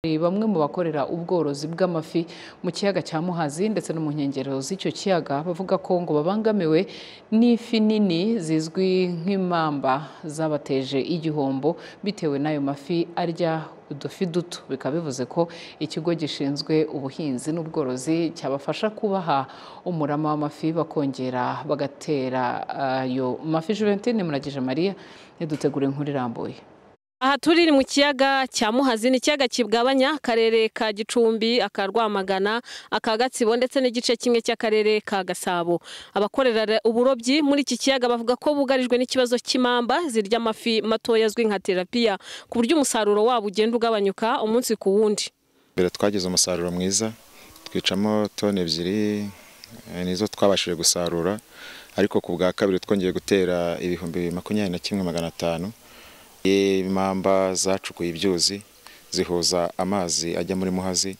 Ni bamwe mu bakorera ubworozi bw'amafi mu kiyaga cya Muhazi ndetse no mu nkengero z'icyo kiyaga bavuga ko ngo babangamiwe n'ifi nini zizwi nk'impamba zabateje igihombo bitewe n'ayo mafi arya udufi duto bikaba bivuze ko ikigo gishinzwe ubuhinzi n'ubworozi cyabafasha kubaha umurama w'amafi bakongera bagatera ayo mafi Juventine Muragije Maria yadutegura inkuru irambuye Aha turi ni mu kiyaga cya Muhazi ni ikiyaga kigabanya akarere ka Gicumbi, aka Rwamagana, aka Gatsibo ndetse n'igice kimwe cy'akarere ka Gasabo. Abakorera uburobyi muri iki kiyaga bavuga ko bugarijwe n'ikibazo cy'imamba zirya amafi matoya azwi nka terapiya ku buryo umusaruro wabo ugenda ugabanyuka umunsi ku wundi. mbere twagize umusaruro mwiza twicamo toni ebyiri eh, nizo twabashije gusarura ariko ku bwa kabiri twongeye gutera ibihumbi makumyabiri na kimwe magana atanu impamba zacukuye ibyuzi zihuza amazi ajya muri muhazi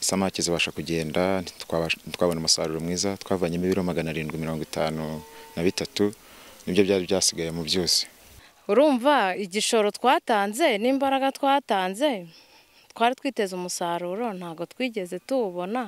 isamaki zibasha kugenda ntitwabasha- ntitwabona umusaruro mwiza twavanyemo ibiro magana arindwi mirongo itanu na bitatu nibyo byari byasigaye mu byuzi urumva igishoro twatanze n'imbaraga twatanze twari twiteze umusaruro ntabwo twigeze tuwubona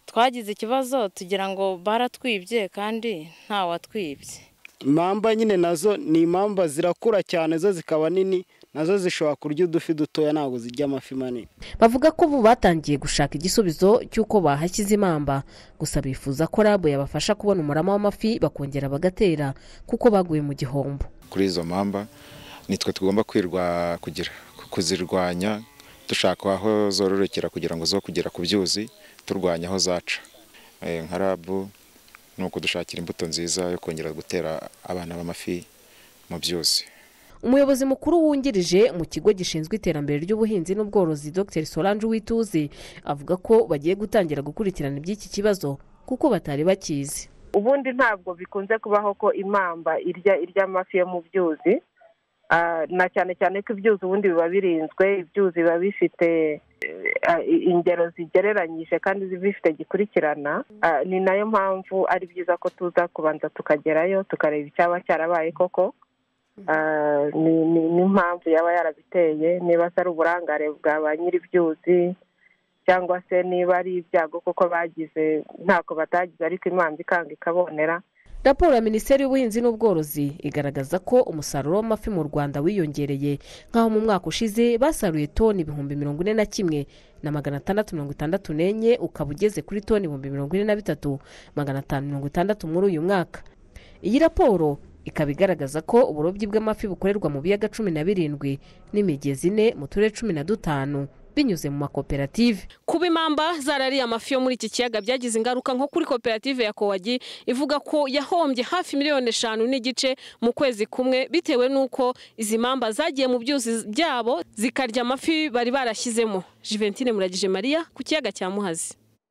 twagize ikibazo tugira ngo baratwibye kandi ntawatwibye impamba nyine nazo ni impamba zirakura cyane zo zikaba nini nazo zishobora kurya udufi dutoya ntabwo zirya amafi manini bavuga ko ubu batangiye gushaka igisubizo cy'uko bahashyize imamba gusa bifuza ko rabu yabafasha kubona umurama w'amafi bakongera bagatera kuko baguye mu gihombo kuri izo mpamba nitwe tugomba kwirwa kugira kuzirwanya dushaka aho zororokera kugira ngo zo kugera ku byuzi turwanya aho zaca Eh, nka rabu ni ukudushakira imbuto nziza yo kongera gutera abana b'amafi mu byuzi umuyobozi mukuru wungirije mu kigo gishinzwe iterambere ry'ubuhinzi n'ubworozi dr solange wituzi avuga ko bagiye gutangira gukurikirana iby'iki kibazo kuko batari bakizi ubundi ntabwo bikunze kubaho ko imamba irya irya amafi yo mu byuzi Ah, na cyane cyane ko ibyuzi ubundi biba birinzwe ibyuzi biba bifite eh, i- ingero zigereranyije kandi bifite gikurikirana Ah, ni nayo mpamvu ari byiza ko tuza kubanza tukagerayo tukareba icyaba cyarabaye koko Ah, ni- ni- n'impamvu yaba yarabiteye niba atari uburangare bwa ba nyir'ibyuzi cyangwa se niba ari ibyago koko bagize ntako batagize ariko imana ikanga ikabonera raporo ya minisiteri y'ubuhinzi n'ubworozi igaragaza ko umusaruro w'amafi mu rwanda wiyongereye nk'aho mu mwaka ushize basaruye toni ibihumbi mirongo ine na kimwe na magana atandatu mirongo itandatu n'enye ukaba ugeze kuri toni ibihumbi mirongo ine na bitatu magana atanu mirongo itandatu muri uyu mwaka iyi raporo ikaba igaragaza ko uburobyi bw'amafi bukorerwa mu biyaga cumi na birindwi n'imigezi ine mu turere cumi na dutanu binyuze mu makoperative Kuba impamba zarariye amafi yo muri iki kiyaga byagize ingaruka nko kuri koperative ya Kowagi ivuga ko yahombye hafi miliyoni eshanu n'igice mu kwezi kumwe bitewe n'uko izi mpamba zagiye mu byuzi byabo zikarya amafi bari barashyizemo Juventine Muragije Maria ku kiyaga cya Muhazi